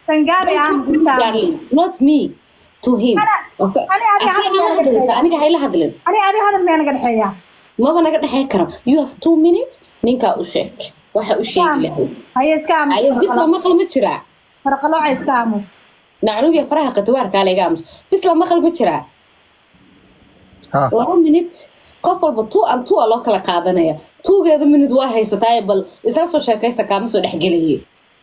Tangabi aamus iska. darling not me to him Ana- Asa- ani adiga asaga hadal la ma hadlaysa dhexeeya. aniga hayla hadlin Ani adi hadal meel naga dhexeeya. maba naga dhexey karo you have two minutes ninkaa u sheeg waxa u sheegi lahayd Haye iska aamus. Ay, bis la maqal ma jiraa Farqalooca iska aamus. nacrugiya faraha qatawaarkaa laga aamus bis la maqal ma jiraa ha laba minute qof walba two an two a loo kala qaadanaya tuugeeda minute waa haysataaye bal isla soo sheekaysta kaama soo dhexgelaye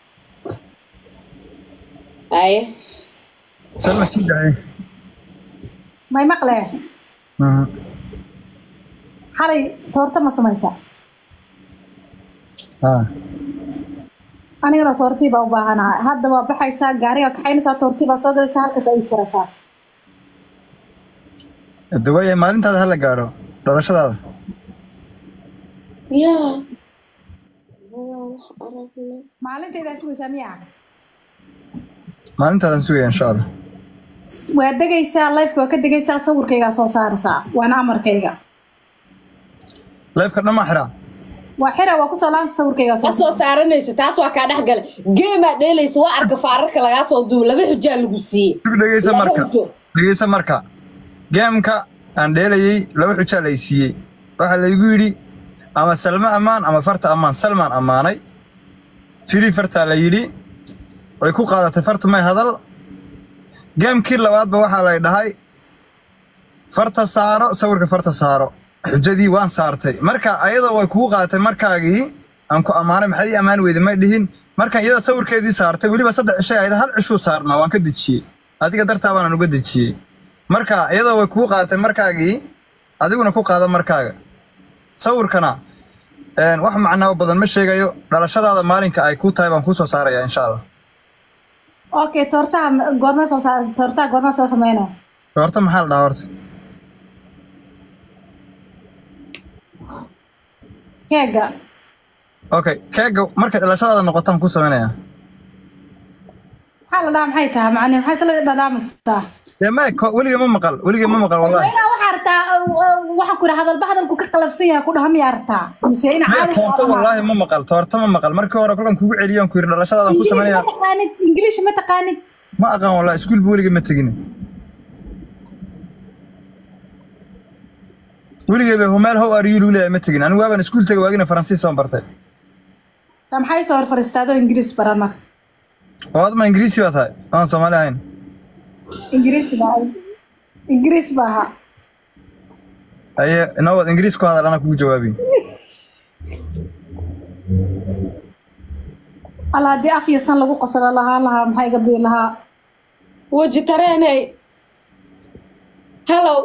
aye salma sii dacay May maqle. Mhm. Xalay toorta ma samaysa. ha Anigana toortii baa u baahanahay. Hadda waa baxaysaa gaariga kaxaynaysaa toortii baa soo galaysaa halkaas ay jiraysaa. de waaya maalintaada hala gaadho dhalashadaada ya Maalintayda sugaysaa miyaa? maalintaadan sugaya insha allah waa degaysaa lifeka waa ka degaysaa sawirkaygaa soo saaraysaa waana amarkayga leefka dhammaa xiraa waa xira waa kusoo laabsa sawirkaygaa soo ma soo saaranaysa taas waa kaa dhexgala geemaa dheelaysa waa arka faararka lagaa soo duubo laba xujaa lagu siiyey Dib dhegeysa Laba marka xujo. dhegeysa marka geemka aan dheelayay laba xujaa lay siiyey waxaa laygu yidhi ama salma ammaan ama farta ammaan salmaan ammaanay firi fartaa la yidhi way ku qaadatay fartu may hadal geemkii labaadba waxaa lay dhahay farta saaro sawirka farta saaro xujadii waan saartay marka ayada way kugu qaadatay markaagii aan ku ammaanay maxaad ii ammaan weyday may dhihin markaan iyada sawirkeedii saartay weliba saddex cishay ayada hal cishuu saarnaa waan ka dejiyey adiga dartaa baanaan uga dejiyey marka iyada way kugu qaadatay markaagii adiguna ku qaada markaaga sawirkana een, wax macnaa badan ma sheegayo dhalashadaada maalinka ay ku tahay baan kuu soo saaraya insha allah okay toortaha goorma soo saa toortaha goorma soo sameynaya horta maxaa la dhahaa horta keega okay keega markay dhalashadaada noqotaan ku sameynaya maxaa la dhahaa maxay tahay macni maxay isla dhadhaamaysaa dee ma ko- weligay ma maqal weligay ma maqal wallahi inaa waxaa artaa waxaa ku yidhi hadalba hadalku ka qalafsan yahay ku dhaha miyaa artaa mise ina Maya, caadi toorto wallaahi ma maqal toorto ma maqal markii hore kolkan kugu celiyoon ku yidhi dhalashadaadan ku sameynaya ma taqaanid ingiliish ma taqaanid ma aqaan wallahi iskuulba weligay ma tegin weligay ba meel how are you lagu leeyahay ma tegin anigu waaban iskuul tegay waagina faransiis baan bartay ta maxay soo hor fariistaadoo ingiriis baran marka oo adma ingiriisi baa tahay aan soomaali ahayn ingiriis baa ingiriis baa ahaa aye inawad ingiriis ku hadal anaa kugu jawaabi alla haddii af iyo san lagu qoslo lahaa lahaa maxay iga bii lahaa weji tareeney hello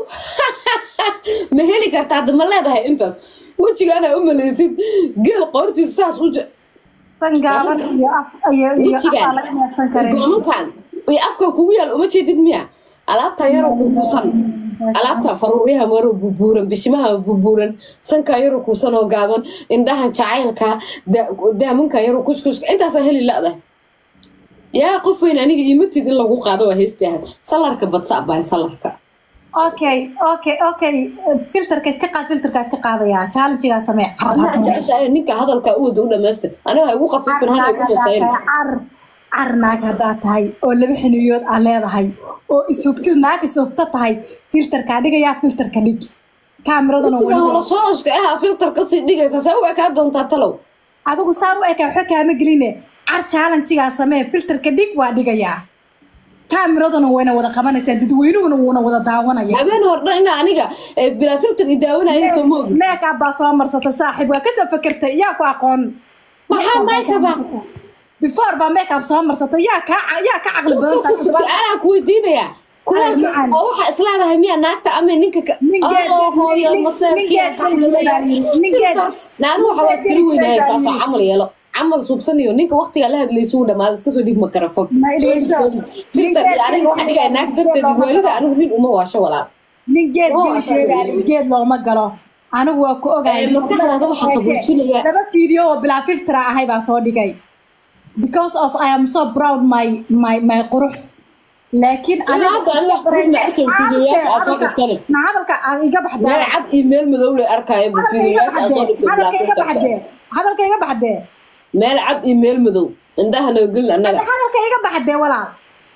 ma heli kartaa hadda ma leedahay intaas wejigaana u malaysid geel qoortiisa saas u je- san gaaban iyo af iyo iyo af wejigaan aan laga neefsan karin goomankan iyo afkan kugu yaal uma jeedid miya alaabtan yaroo kukuusan alaabtan faruuryaha maroo bubuuran bishimaha bubuuran sankan yaroo kuusan oo gaaban indhahan jacaylka da- daamankan yaroo kuskuska intaasaa heli la'dahay yaa qof weyn aniga imatid in lagu qaado waa heystahad salarka badsa bahay salarka okay okay okay filterka iska qaad filterka iska qaadaya challengegaa samee Anaa jeceshahay ninka hadalka u wada u dhamaystir aniga ha igu qafiifin hana igu masayrin car car naag haddaa tahay oo laba xiniyood aa leedahay oo ishubtid naag ishubta tahay filterkaa dhigayaa filterka dhig kaamiradana sida weli holosholoshka ahaa filter kasii dhigaysa see u ekaa doontaa talow adigu saan u ekaa waxba kaama geline car challengegaa samee filterka dhig waa dhigayaa kaamiraduna wayna wada qabanaysaa dadweynuhuna wuuna wada daawanaya habeen hordhan ina aniga eh, bilaa filter i daawanaya soo moogi meekab baa soo marsatay saaxiib waa kasoo fakertay yaa ku aqoon maxaa maykaba before baa meekab soo marsatay yaa ka yaa ka caqli badan tahay. su-aalaa ku weydiinayaa kulaalka macaan. oo waxaa isleedahay miya naagta ama ninka ka Ninkeed- Oh, hooyo nin- maseerkeed ninkeed- ninkeed- naanu waxa waa iskala weynaya saasoo camal yeelo camal suubsanayo ninka waqtigaa la hadlaysa uu dhamaada iska soo dhig makarafon Ma idhayso. filter iyo aniga waxa dhigaya naag darteed Ninkeed- waalida anigu nin uma waasho walaal nin geed Oh, geli asaas sheegaali weeye. geed looma galo anigu waa ku ogahay Eh, maskaxdaada waxaa qaboojinaya. laba video oo bilaa filtera ahay baa soo dhigay because of I am so proud my my my qurux laakiin Ilaa hadda aniga wax qurux ma arkayn, fiidiyoyaasha aa soo dhigtane. na hadalka aa iga baxdee meel cad iyo meel madow le arkaayo bu fiidiyoyaasha aa soo dhigtay bilaa hadalka iga filterka baxdee hadalka iga baxdee meel cad iyo meel madow indhaha noo gelin annaga hadalka iga baxdee walaal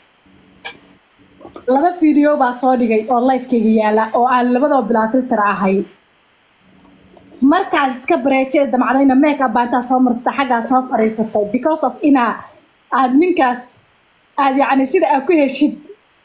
laba video baa soo dhigay oo lifekayga yaala oo aan labadaba bilaa filter ahay markaad iska bareejee damcdayna make up baa intaa soo marsatay xaggaa soo fariisatay because of inaa aad ninkaas aad yacni sida aad ku heshid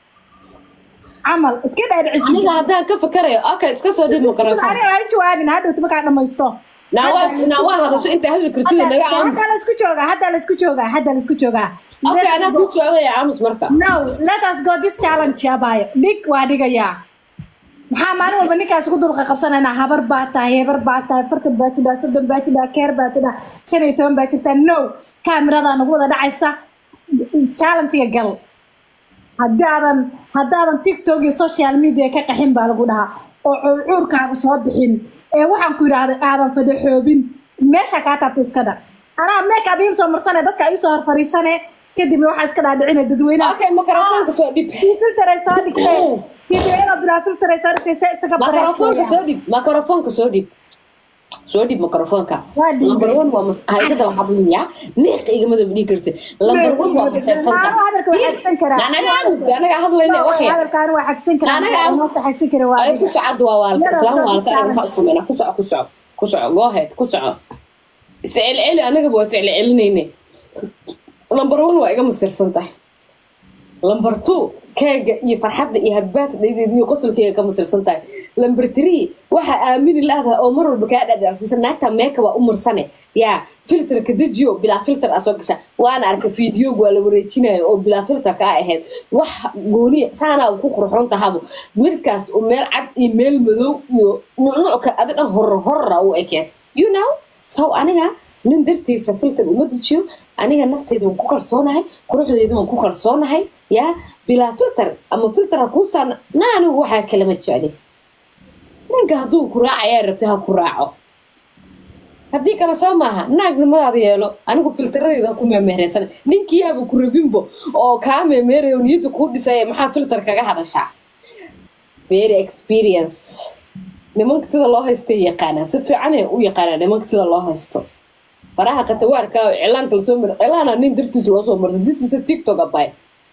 camal iska dhaadhicisid aniga haddaan ka fakarayo okay iska soo dhib makarafoon aniga ha jawaabin hadhowta markaa dhamaysto naawaa naawaa hadasho inta hadal kartida naga aamus hadda la isku joogaa hadda la isku joogaa hadda la isku joogaa okay anaa ku jawaabaya aamus marka no let us go this challenge abayo dhig waa dhigayaa maxaa maalin walba ninkaas ugu dulqa qabsanaynaa habar baa tahay hebar baa tahay fartan baa tidhaa soddon baa tidhaa keer baa tidhaa shan iyo toban baa jirtaa no kaamiradaa nagu wada dhacaysa challengega gal haddaadan haddaadan tiktok iyo social media ka qaxin baa lagu dhahaa oo cuurkaaga soo bixin ee waxaan ku yidhaahday aadan fadaxoobin meesha kaa taabta iska dhaq anaa make up iim soo marsane dadka iisoo hor fariisane kadibna waxaa iska dhaadhicina dadweynaha okay makarafoonka soo dhib filter ay soo dhigtay tidweena bilaa filter ay soo dhigtay se isaga makarafoonka soo dhib makarafoonka soo dhib soo dhib makarafoonka Waa dhiibay. number one waa mas haygada waxaad liyaa neeqa igama daba dhigi karti number one waa maseersanta hadalka waa xagsan karaa anaga aamusta anaga hadlayna waxya hadalkaan waa xagsan karaa Anaga- anaga xagsan kara waa ay ku socod waa waalta Yada, islaam soo waalta anaga waxaa u sameynaa ku soco ku soco ku soco go ahead ku soco iscelceli anagaba waa iscelcelinayne number one waa iga masirsan tahay number two keega iyo farxadda iyo habbaadka dhaydeeda iyo qosolkeega ka masirsan tahay number three waxaa aamini laadaha oo mar walba kaa dhadhacsiisan naagta meeka waa u marsane yaa filterka dejiyo bilaa filter aa soo gasha waana arka fiidiyoog waa la wareejinayo oo bilaa filterka a ahayd wax gooniya saanaa ku qurxoon tahabo midkaas oo meel cad iyo meel madow iyo nucnucka adi dhan horor horora u ekeen you know so aniga nin dartiisa filter uma dejiyo aniga nafteyda waan ku kalsoonahay quruxdeeda waan ku kalsoonahay yaa bilaa filter ama filter ha kuu saarna na anigu waxaa kalama jeclin ninka hadduu ku raacayaa rabtay ha ku raaco haddii kale soo maaha naagnimadaada yeelo anigu filteradeeda ha ku meemeereysan ninkiyaaba ku rabinbo oo kaa meemeerayo niyadda kuu dhisaya maxaa filter kaga hadashaa very experience nimanka sida loo haystay yaqaanaa si fiicanay u yaqaanaa nimanka sida loo haysto faraha khatawaarka cilaanka lasoo mara cilaana nin dartiisa loo soo marto this is a tiktok abay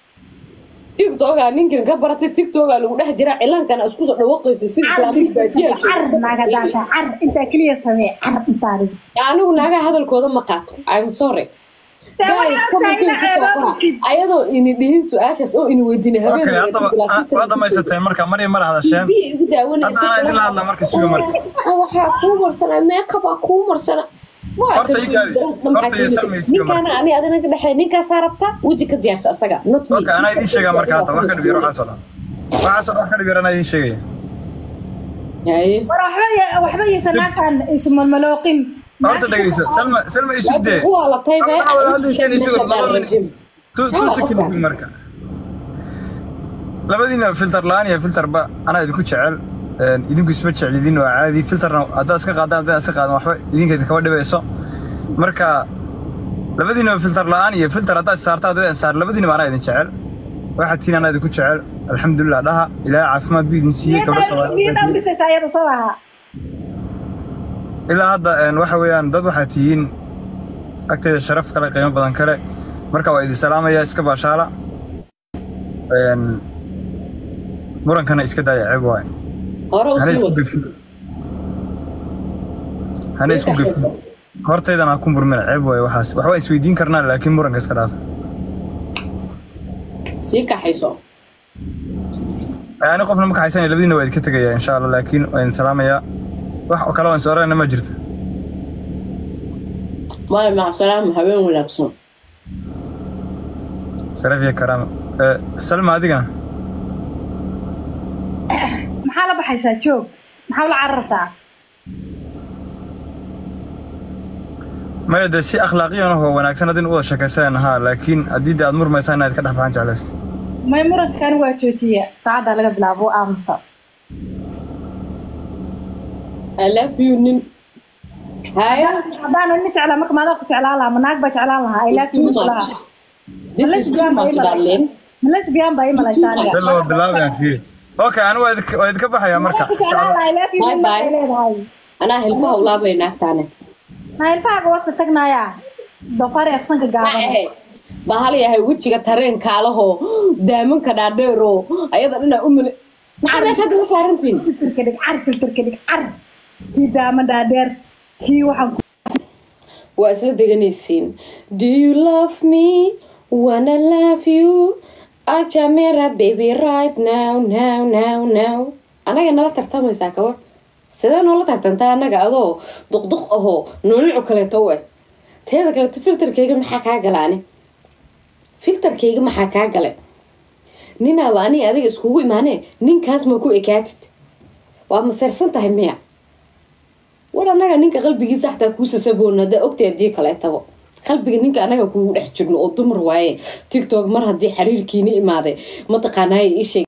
tiktoka ninkan ka baratay tiktoka lagu dhex jiraa cilaankana isku soo dhawaqayso sida islaamii baadiyaa car naaga daata car intaa keliya samee car intaa dhig anigu naagaha hadalkooda ma qaato i'm sorry guys commenting kusoo qora ayadoo ini dhihin su-aashaas oo ini weydiina habeen okay haddaba waa dhamaysatay marka marya mar hadasheen igu daawanaysa hadda anaa idinla hadla marka suga marka Ah, waxaa kuu marsana meekabaa kuu marsana Waa Horta kalsoon ii kaabi. daras dhan maxaa Horta ii keenaysa? samaysiga ninkaana ani adina ka dhexeey ninkaasaa rabta weji ka diyaarsa asaga not me okay anaa idiin sheegaa marka hadda wax ka dhib yar waxaasoo dhan waxaasoo wax ka dhib yar anaa idiin sheegaya Haye. war waxba ya- waxba yaysa naagtaan ismalmalooqin horta dhegeyso salma salma isu dee Waa la taybe. Hadda wada hadlaysan isugu Meesha laba rajim. tu tu second marka labadiina filter la-aan iyo filterba anaa idinku jecel een, idinku isma jeclidin waa caadi filterna haddaad iska qaadaan haddaad iska qaadan waxba idinka kaba dhibayso marka labadiina filter la-aan iyo filter haddaad saarta haddaad saar labadiina anaa idin jecel waxaa tiin anaa idinku jecel alxamdulilah dhaha ilaahay caafimaad buu idin siiyey gabdho niyada soomaaliyeed udhisaysa ayada soo aha ilaa hadda een, waxa weeyaan dad waxaa tihiin agteeda sharaf kale qiimo badan kale marka waa idin salaamaya iska baashaala Een, murankana iska daaya ceeb waay Hore u hana sii isku wad. gefin hana isku gefin hortaydan ha ku murmina ceeb waay waxaas waxbaa isweydiin karnaa laakiin muranka iska dhaaf Sii kaxayso. ani qofna ma kaxaysanaya labadiina waa idinka tegaya insha allah laakiin waa idin salaamayaa wax oo kale oo is orana ma jirto Maya maca salaam habeen wanaagsan. sharaf iyo karaama Eh, salma adigana maxaa la baxaysaa joog maxaa la cararaysaa maya dee si akhlaaqiyan oo wanaagsan hadin u wada sheekaysanayna haa laakiin haddii dee aad murmaysaan inaad ka dhex baxaan jeclaysta may muranka kani waa joojiya saacaddaa laga bilaabo aamusa I love you nin. Haya. haddaanan nin jeclaa marka maadaa ku jeclaan lahaa ma naag baa jeclaan lahaa It's too much. This is too much, darling. lesbian baa ii malaysaa aniga bella waa bilaabayaan fiiri okay anigu waa idinka- waa idinka baxayaa marka ku jeclaan lahaa I love you Bye nin bye. markay leedahay Anaa hilfaha ulaabay naagtaane. nailfahaaga wasa tagnayaa doofaar ee afsanka ma gaaban ahay bahal yahay wejiga tareenkaalahoo daamanka dhaadheeroo ayada dhanaa u male maxaa meesha hadda la saarantiin filterka dhig car filterka dhig car kii daama dhaadheer kii waxaan ku waa isla deganaysiin do you love me wanna love you ajamera baby right now now now now anaga nala tartamaysaa kawa sidee noola tartantaa anaga adoo duqduq ahoo nuunucu kaleeto u eg teeda kaleeto filterkayga maxaa kaa galaani filterkayga maxaa kaa gale ninaaba aniga adiga iskugu imaanee ninkaas ma ku ekaatid waa maseersan tahay miya war anaga ninka qalbigiisa xataa kuu sasaboon haddaa ogtay haddii kaleetabo qalbiga ninka anaga kuugu dhex jirno oo dumar waaye tiktok mar haddii xiriirkiini imaaday mataqaanaaye ii sheeg